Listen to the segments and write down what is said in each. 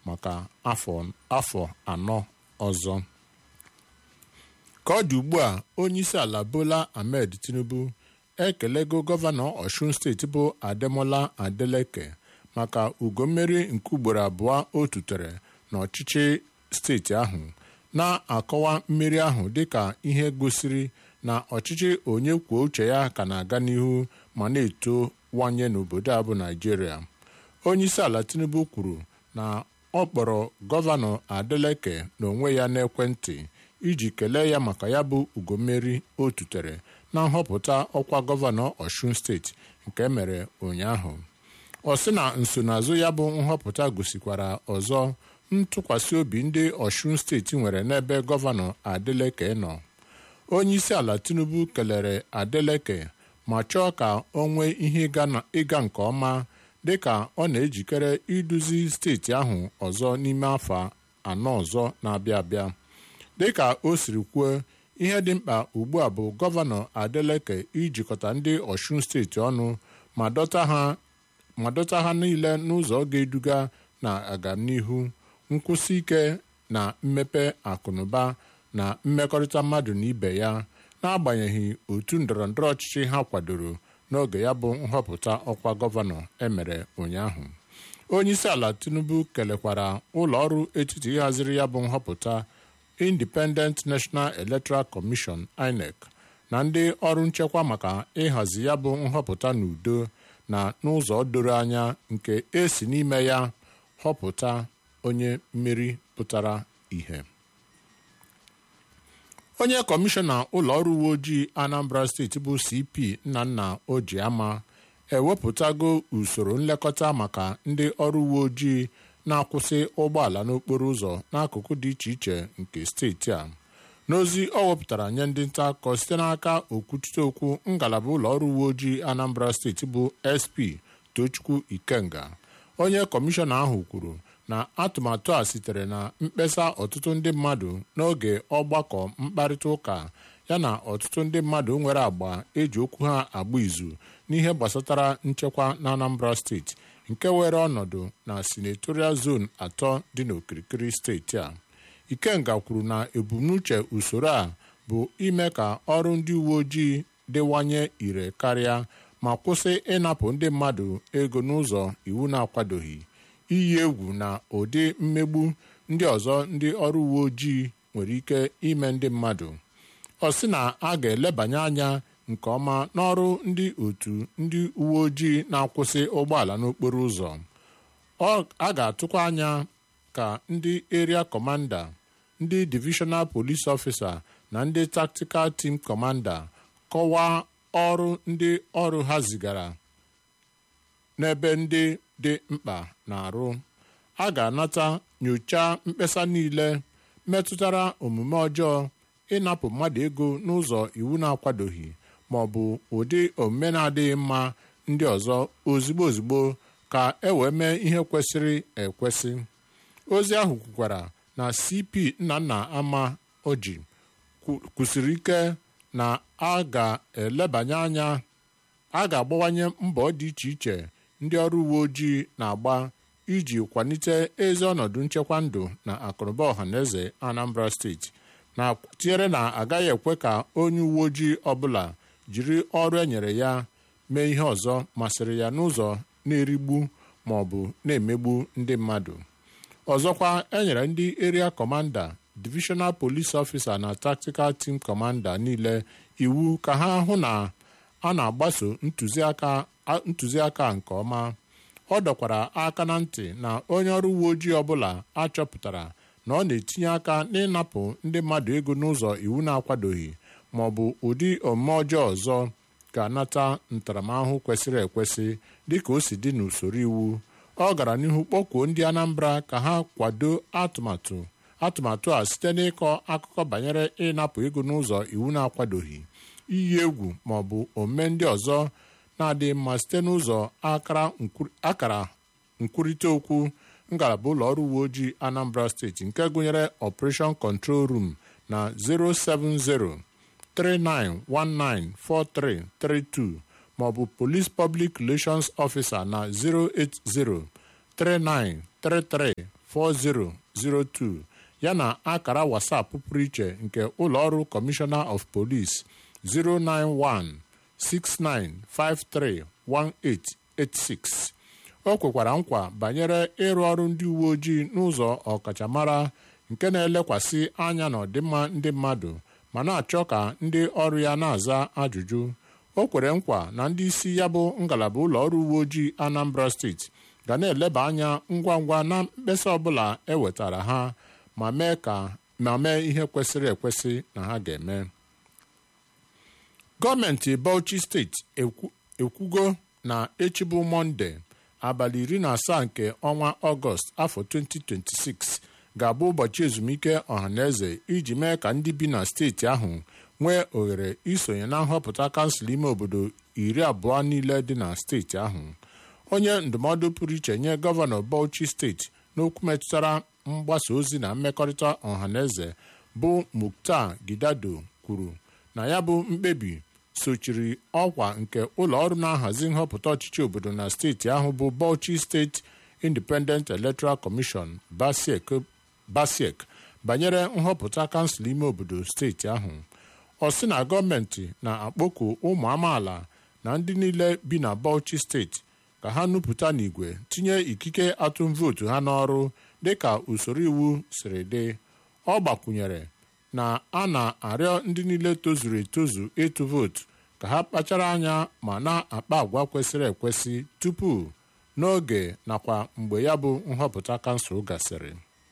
maka afọ anọ ọzọ ka ọ dị ugbu a onyeisi ala Bola Ahmed Tinubu ekelego gọvanọ Ọshun steeti bụ Ademola Adeleke maka ugo mmeri nke ugboro abụọ o tutere n'ọchịchị steeti ahụ na-akọwa mmeri ahụ dịka ihe gosiri na ọchịchị onye kwuo uche ya ka na-aga n'ihu ma na-etowanye n'obodo a bụ Naijiria onyeisi ala Tinubu kwuru na ọ kpọrọ gọvanọ Adeleke n'onwe ya n'ekwentị iji kelee ya maka ya bụ ugo mmeri o tutere na nhọpụta ọkwa gọvanọ Ọshun steeti nke mere ụnyaahụ ọ sị na nsonaazụ ya bụ nhọpụta gosikwara ọzọ ntụkwasị obi ndị Ọshun steeti nwere n'ebe gọvanọ Adeleke nọ onyeisi ala Tinubu kelere Adeleke ma chọọ ka o nwee ihe ịga nke ọma dịka ọ na-ejikere iduzi steeti ahụ ọzọ n'ime afọ anọ ọzọ na-abịa abịa dịka o siri kwuo ihe dị mkpa ugbu a bụ gọvanọ Adeleke ijikọta ndị Ọshun steeti ọnụ ma dọta ha niile n'ụzọ ga-eduga na agamnihu nkwụsị ike na mmepe akụnụba na mmekọrịta mmadụ na ibe ya n'agbanyeghị otu ndọrọndọrọ ọchịchị ha kwadoro n'oge ya bụ nhọpụta ọkwa gọvanọ emere ụnyaahụ onyeisi ala Tinubu kelekwara ụlọ ọrụ etiti ịhaziri ya bụ nhọpụta Independent National Electoral Commission INEC na ndị ọrụ nchekwa maka ịhazi ya bụ nhọpụta n'udo na n'ụzọ doro anya nke esi n'ime ya họpụta onye mmeri pụtara ìhè onye kọmishọna ụlọ ọrụ uwe ojii Anambra steeti bụ CP Nnanna Ojiama ewepụtago usoro nlekọta maka ndị ọrụ uwe ojii na-akwụsị ụgbọala n'okporo ụzọ n'akụkụ dị iche iche nke steeti a n'ozi ọ wepụtara nye ndị nta akụkọ site n'aka okwuchite okwu ngalaba ụlọ ọrụ uwe ojii Anambra steeti bụ SP Tochukwu Ikenga onye kọmishọna ahụ kwuru na atụmatụ a sitere na mkpesa ọtụtụ ndị mmadụ n'oge ọgbakọ mkparịta ụka yana ọtụtụ ndị mmadụ nwere agba eji okwu ha agba izu n'ihe gbasatara nchekwa na Anambra steeti nke were ọnọdụ na senatorial zone atọ dị n'okirikiri steeti a Ikenga kwuru na ebumnuche usoro a bụ ime ka ọrụ ndị uwe ojii dịwanye ire karịa ma kwụsị ịnapụ ndị mmadụ ego n'ụzọ iwu na-akwadoghị iyi egwu na ụdị mmegbu ndị ọzọ ndị ọrụ uwe ojii nwere ike ime ndị mmadụ ọ sị na a ga-elebanye anya nke ọma n'ọrụ ndị otu ndị uwe ojii na-akwụsị ụgbọala n'okporo ụzọ a ga-atụkwa anya ka ndị area commander ndị divisional police officer na ndị tactical team commander kọwaa ọrụ ndị ọrụ ha zigara n'ebe ndị dị mkpa na-arụ a ga-anata nyochaa mkpesa niile metụtara omume ọjọọ ịnapụ mmadụ ego n'ụzọ iwu na-akwadoghị ma ọ bụ ụdị omume na-adịghị mma ndị ọzọ ozigbo ozigbo ka e wee mee ihe kwesịrị ekwesị ozi ahụ kwukwara na CP Nnanna Ama Oji kwusiri ike na a ga-elebanye anya a ga-agbawanye mbọ dị iche iche ndị ọrụ uwe ojii na-agba iji kwalite ezi ọnọdụ nchekwa ndụ na akụnụba ọhaneze Anambra steeti na tinyere na agaghị ekwe ka onye uwe ojii ọbụla jiri ọrụ enyere ya mee ihe ọzọ masịrị ya n'ụzọ na-erigbu ma ọ bụ na-emegbu ndị mmadụ ọzọkwa enyere ndị area commander divisional police officer na tactical team commander niile iwu ka ha hụ na a na-agbaso ntụziaka nke ọma ọ dọkwara aka na ntị na onye ọrụ uwe ojii ọbụla achọpụtara na ọ na-etinye aka n'ịnapụ ndị mmadụ ego n'ụzọ iwu na-akwadoghị ma ọ bụ ụdị omume ọjọọ ọzọ ga-anata ntaramahụhụ kwesịrị ekwesị dịka o si dị n'usoro iwu ọ gara n'ihu kpọkuo ndị Anambra ka ha kwado atụmatụ atụmatụ a site n'ịkọ akụkọ banyere ịnapụ ego n'ụzọ iwu na-akwadoghị iyi egwu ma ọ bụ omume ndị ọzọ na-adịghị mma site n'ụzọ akara nkwurịta okwu ngalaba ụlọ ọrụ uwe ojii Anambra steeti nke gụnyere Operation Control Room na 070 39194332 maọbụ Police Public Relations Officer na 080 39 334002 yana akara WhatsApp pụrụ iche nke ụlọọrụ Commissioner of Police 09169531886 o kwekwara nkwa banyere ịrụ ọrụ ndị uwe ojii n'ụzọ ọkachamara nke na-elekwasị anya n'ọdịmma ndị mmadụ ma na-achọ ka ndị ọrụ ya na-aza ajụjụ o kwere nkwa na ndị isi ya bụ ngalaba ụlọ ọrụ uwe ojii Anambra steeti ga na-eleba anya ngwa ngwa na mkpesa ọbụla ewetara ha ma mee ka ma mee ihe kwesịrị ekwesị na ha ga-eme gọọmenti Bauchi steeti ekwugo na echi bụ Mọnde abalị iri na asaa nke ọnwa Ọgọst afọ 2026 ga-abụ ụbọchị ezumike ọhaneze iji mee ka ndị bi na steeti ahụ nwee ohere isonye na nhọpụta kansụl ime obodo iri abụọ niile dị na steeti ahụ onye ndụmọdụ pụrụ iche nye gọvanọ Bauchi steeti n'okwu metụtara mgbasa ozi na mmekọrịta ọhaneze bụ Muktar Gidado kwuru na ya bụ mkpebi sochiri ọkwa nke ụlọ ọrụ na-ahazi nhọpụta ọchịchị obodo na steeti ahụ bụ Bauchi State Independent Electoral Commission BASEC banyere nhọpụta kansụl ime obodo steeti ahụ ọ sị na gọọmenti na-akpọku ụmụ amaala na ndị niile bi na Bauchi steeti ka ha nupụta n'igwe tinye ikike atụm vootu ha n'ọrụ dịka usoro iwu siri dị ọ gbakwunyere na a na-arịọ ndị niile tozuru etozu ịtụ vootu ka ha kpachara anya ma na-akpa agwa kwesịrị ekwesị tupu n'oge nakwa mgbe ya bụ nhọpụta kansụl gasịrị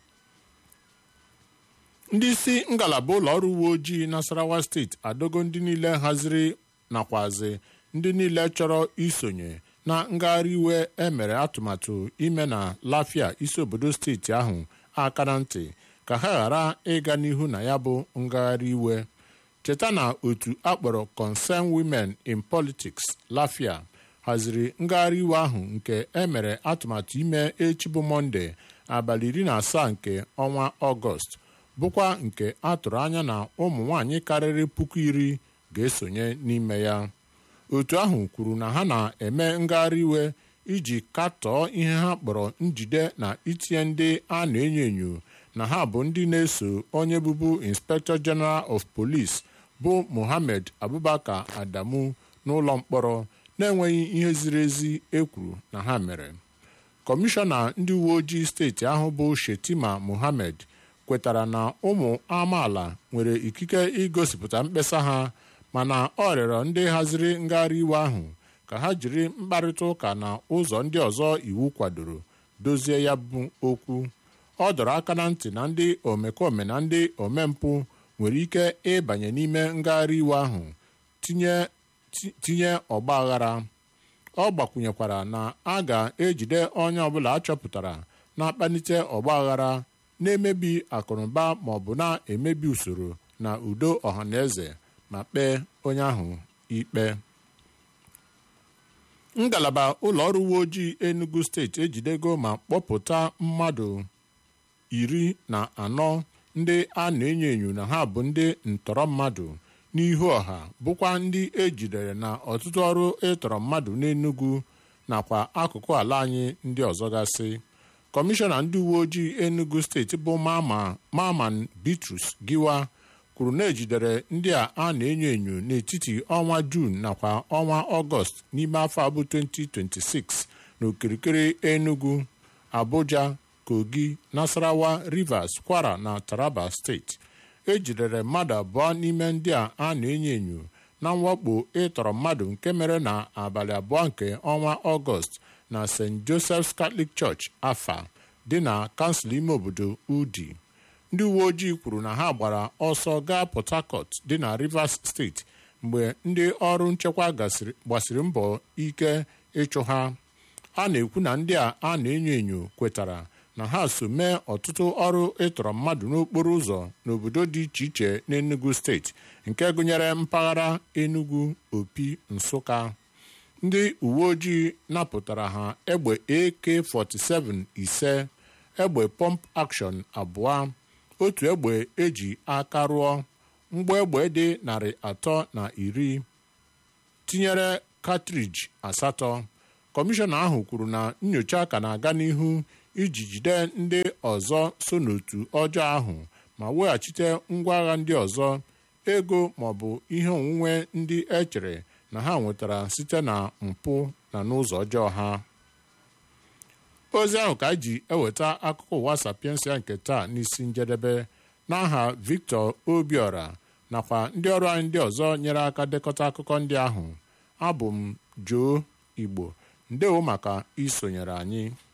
ndị isi ngalaba ụlọ ọrụ uwe ojii Nasarawa steeti adogo ndị niile haziri nakwazi ndị niile chọrọ isonye na ngagharị iwe emere atụmatụ ime na Lafia isi obodo steeti ahụ aka na ntị ka ha ghara ịga n'ihu na ya bụ ngagharị iwe cheta na otu akpọrọ Concern Women in Politics Lafia haziri ngagharị iwe ahụ nke emere atụmatụ ime echi bụ Mọnde abalị iri na asaa nke ọnwa Ọgọst bụkwa nke a tụrụ anya na ụmụ nwanyị karịrị puku iri ga-esonye n'ime ya otu ahụ kwuru na ha na-eme ngagharị iwe iji katọọ ihe ha kpọrọ njide na itinye ndị a na-enyo enyo na ha bụ ndị na-eso onye bụbu Inspector General of Police bụ Mohammed Abubakar Adamu n'ụlọ mkpọrọ na-enweghị ihe ziri ezi ekwuru na ha mere kọmishọna ndị uwe ojii steeti ahụ bụ Shetima Mohammed kwetara na ụmụ amaala nwere ikike igosipụta mkpesa ha mana ọ rịọrọ ndị haziri ngagharị iwe ahụ ka ha jiri mkparịta ụka na ụzọ ndị ọzọ iwu kwadoro dozie ya bụ okwu ọ dọrọ aka na ntị na ndị omekome na ndị omempụ nwere ike ịbanye n'ime ngagharị iwe ahụ tinye ọgba aghara ọ gbakwunyekwara na a ga-ejide onye ọbụla achọpụtara na-akpalite ọgba aghara na-emebi akụnụba ma ọ bụ na-emebi usoro na udo ọhaneze ma kpee onye ahụ ikpe ngalaba ụlọ ọrụ uwe ojii Enugu steeti ejidego ma kpọpụta mmadụ iri na anọ ndị a na-enyo enyo na ha bụ ndị ntọrọ mmadụ n'ihu ọha bụkwa ndị ejidere na ọtụtụ ọrụ ịtọrọ mmadụ n'Enugu nakwa akụkụ ala anyị ndị ọzọ gasị kọmishọna ndị uwe ojii Enugu steeti bụ Maman Bitrus Giwa kwuru na ejidere ndị a a na-enyo enyo n'etiti ọnwa Juun nakwa ọnwa Ọgọst n'ime afọ abụ 2026 n'okirikiri Enugu Abuja Kogi Nasarawa Rivers Kwara na Taraba steeti ejidere mmadụ abụọ n'ime ndị a a na-enyo enyo na mwakpo ịtọrọ mmadụ nke mere na abalị abụọ nke ọnwa Ọgọst na St. Joseph's Catholic Church afa dị na kansụl ime obodo Udi ndị uwe ojii kwuru na ha gbara ọsọ gaa Port Harcourt dị na Rivers steeti mgbe ndị ọrụ nchekwa gbasiri mbọ ike ịchụ ha a na-ekwu na ndị a a na-enyo enyo kwetara na ha so mee ọtụtụ ọrụ ịtọrọ mmadụ n'okporo ụzọ n'obodo dị iche iche n'Enugu steeti nke gụnyere mpaghara Enugu Opi Nsụka ndị uwe ojii napụtara ha egbe AK47 ise egbe pọmp action abụọ otu egbe eji aka rụọ mgbọ egbe dị narị atọ na iri tinyere katriji asatọ kọmishọna ahụ kwuru na nyocha ka na-aga n'ihu iji jide ndị ọzọ so n'otu ọjọọ ahụ ma weghachite ngwa agha ndị ọzọ ego maọbụ ihe onwunwe ndị echere na ha nwetara site na mpụ na n'ụzọ ọjọọ ha ozi ahụ ka anyị ji eweta akụkọ ụwa sapiensia nke taa n'isi njedebe n'aha Victor Obiora nakwa ndị ọrụ anyị ndị ọzọ nyere aka dekọta akụkọ ndị ahụ abụ m Joe Igbo ndewo maka isonyere anyị